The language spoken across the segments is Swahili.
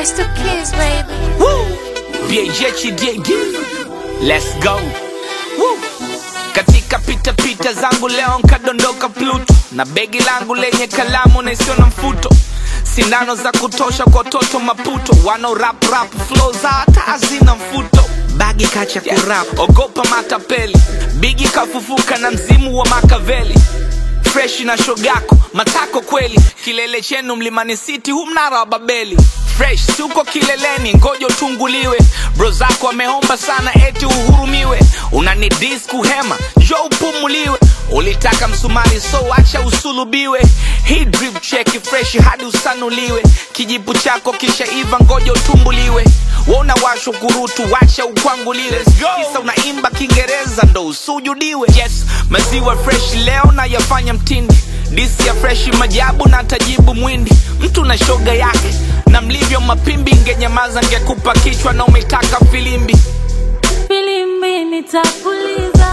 It's the kids, baby. Woo! BHDD. Let's go. Woo! Katika pita pita zangu leo nkadondoka Pluto na begi langu lenye kalamu na isiyo na mfuto, sindano za kutosha kwa watoto Maputo, wano rap rap flow za hata hazina mfuto bagi kacha kurap, ogopa matapeli, bigi kafufuka na mzimu wa Makaveli freshi na shogako matako kweli kilele chenu mlimani city hu mnara wa babeli fresh suko kileleni ngojo tunguliwe bro zako ameomba sana eti uhurumiwe unani dis kuhema jo upumuliwe ulitaka msumari so acha usulubiwe hii drip cheki fresh hadi usanuliwe kijipu chako kisha iva ngoja utumbuliwe wona washo kurutu wacha ukwanguliwe kisa unaimba kiingereza ndo usujudiwe yes maziwa fresh leo na yafanya mtindi disi ya freshi majabu na tajibu mwindi mtu na shoga yake na mlivyo mapimbi ngenyamaza ngekupa kichwa na umetaka filimbi filimbi nitapuliza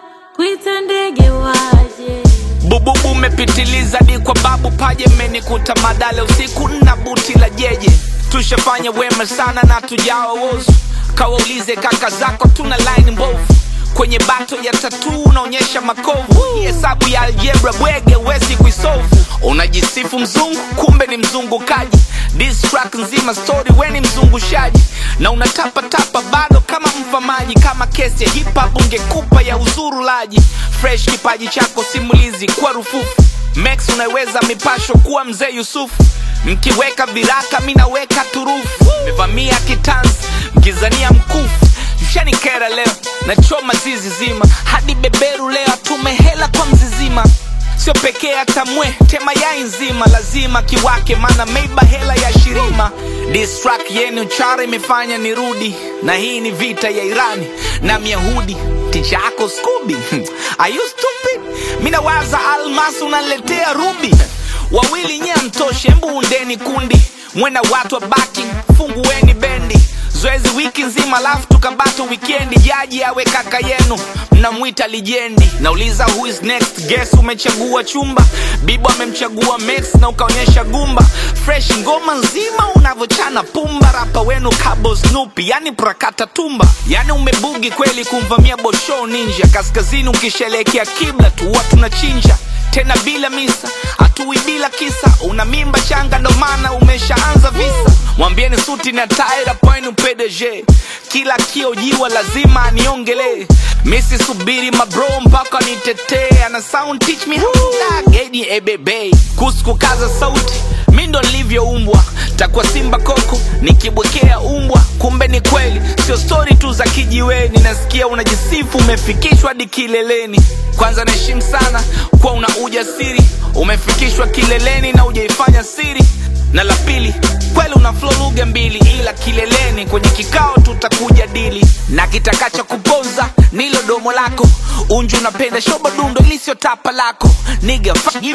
kuita ndege waje bububu umepitiliza di kwa babu paje mmenikuta madale usiku na buti la jeje tushafanya wema sana na tujawa wozu kawaulize kaka zako tuna line mbovu kwenye bato ya tatu unaonyesha makovu Hii hesabu ya algebra bwege wezi kuisovu unajisifu mzungu kumbe ni mzungukaji Diss track nzima story we ni mzungushaji na unatapatapa bado kama mfamaji kama kesi ya hip hop ungekupa ya uzurulaji fresh kipaji chako simulizi kwa rufufu max unaweza mipasho kuwa mzee yusufu mkiweka viraka mi naweka turufu mevamia kitanzi mkizania mkufu mshanikera leo nachoma zizi zima hadi beberu leo atume hela kwa mzizima sio pekee hata mwe tema yai nzima lazima kiwake mana meiba hela ya shirima distrak yenu chara imefanya nirudi na hii ni vita ya irani na myahudi ticha yako skubi Are you stupid mi nawaza almas unaletea rubi wawili nye mtoshe mbu undeni kundi mwena watu wa backing fungueni bendi zoezi wiki nzima alafu tukabato wikendi jaji awe kaka yenu mnamwita lijendi nauliza who is next guess umechagua chumba bibo amemchagua max na ukaonyesha gumba fresh ngoma nzima unavyochana pumba rapa wenu kabo snupi yani prakata tumba yani umebugi kweli kumvamia bosho ninja kaskazini ukishelekea kibla tuwa tunachinja tena bila misa hatui bila kisa una mimba changa ndo maana umeshaanza visa mwambieni suti na taira poinu pdg kila kiojiwa lazima aniongelee misi subiri mabro mpaka nitetee ana sound teach me how to dog edi ebebe kuhusu kukaza sauti mi ndo nilivyoumbwa takuwa simba koko nikibwekea umbwa kumbe ni kweli sio stori tu za kijiweni nasikia unajisifu umefikishwa hadi kileleni kwanza naheshimu sana kuwa una ujasiri umefikishwa kileleni na ujaifanya siri na la pili kweli una flow lugha mbili ila kileleni kwenye kikao tutakuja dili na kitakacha kupoza nilo domo lako unju unapenda shoba dundo ilisio tapa lako niga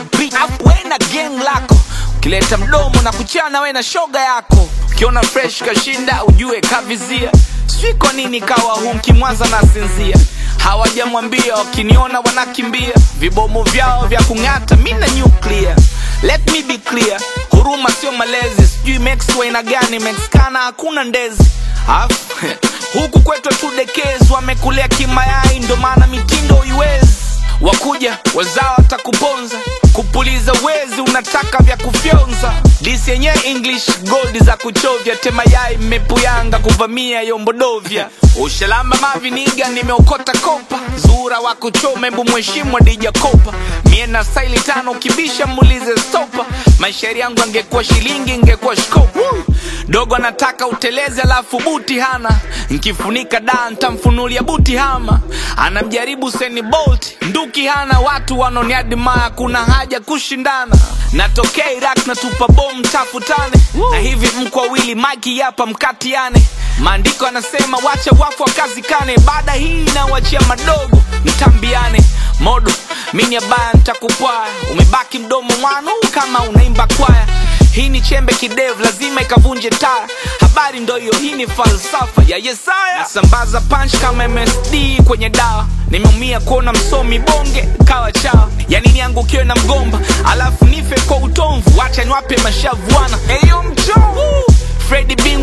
wena gang lako ukileta mdomo na kuchana we na shoga yako ukiona fresh kashinda ujue kavizia sijui kwa nini kawa hu mkimwanza na sinzia hawajamwambia wakiniona wanakimbia vibomu vyao vya kung'ata mi na nyuklia let me be clear huruma sio malezi sijui mex waina gani mexkana hakuna ndezi Afu, huku kwetu tudekezi wamekulea kimayai ndo maana mitindo uiwezi wakuja wazao watakuponza kupuliza wezi unataka vya kufyonza disi yenyewe english gold za kuchovya temayai mmepuyanga kuvamia yombodovya ushalamba maviniga nimeokota kopa zura wa kuchoma embu mheshimu adija kopa mie na staili tano kibisha muulize stopa maishairi yangu angekuwa shilingi ingekuwa shkopa dogo anataka utelezi alafu buti hana nkifunika da ntamfunulia buti hama anamjaribu seni bolt nduki hana watu wanoniadimaya kuna haja kushindana natokea iraq natupa bom tafutane na hivi mko wawili maki yapa mkatiane maandiko anasema wacha wafu wakazikane baada hii inawachia madogo mtambiane modo mini abaya ntakupwaya umebaki mdomo mwanu kama unaimba kwaya hii ni chembe kidevu lazima ikavunje taya habari ndo hiyo hii ni falsafa ya yesaya nasambaza punch kama msd kwenye dawa nimeumia kuona msomi bonge kawa chawa yani niangukiwe na mgomba alafu nife kwa utomvu wacha niwape mashavuana eyo mchovu fredi bing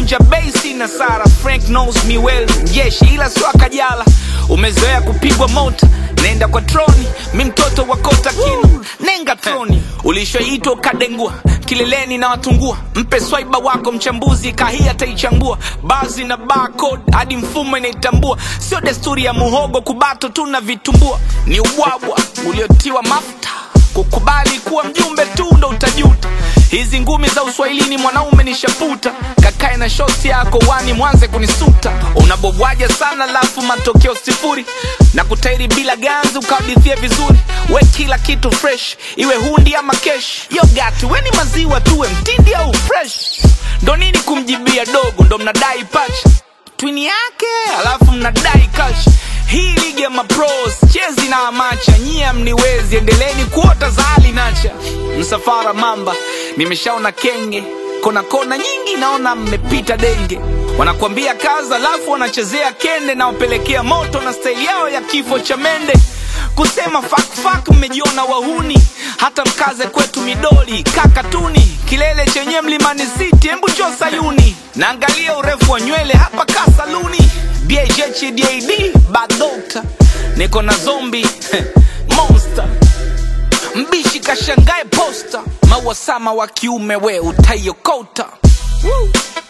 kuvunja basi na sara frank knows me well jeshi ila sio akajala umezoea kupigwa mota nenda kwa troni mi mtoto wa kota kinu nenga troni ulishoitwa ukadengua kileleni na watungua mpe swaiba wako mchambuzi kahia ataichambua bazi na barcode hadi mfumo inaitambua sio desturi ya muhogo kubato tu na vitumbua ni ubwabwa uliotiwa mafuta kukubali kuwa mjumbe tu ndo utajuta hizi ngumi za uswahilini mwanaume ni shaputa kakae na shoti yako wani mwanze kunisuta unabobwaja sana lafu matokeo sifuri na kutairi bila ganzi ukahadithia vizuri we kila kitu fresh iwe hundi ama kesh yogati we ni maziwa tuwe mtindi au fresh ndo nini kumjibia dogo ndo mnadai pacha twini yake alafu mnadai kash hii ligi ya mapros chezi na amacha nyie mniwezi endeleni kuota za hali nacha msafara mamba nimeshaona kenge kona kona nyingi naona mmepita denge wanakuambia kaza alafu wanachezea kende na wapelekea moto na staili yao ya kifo cha mende kusema fakfak mmejiona wahuni hata mkaze kwetu midoli kakatuni kilele chenye mlimani city embu cho sayuni naangalia urefu wa nywele hapa kasaluni bhhdad badokta niko na zombi monster mbishi kashangae posta mauasama wa kiume we utaiokota Woo.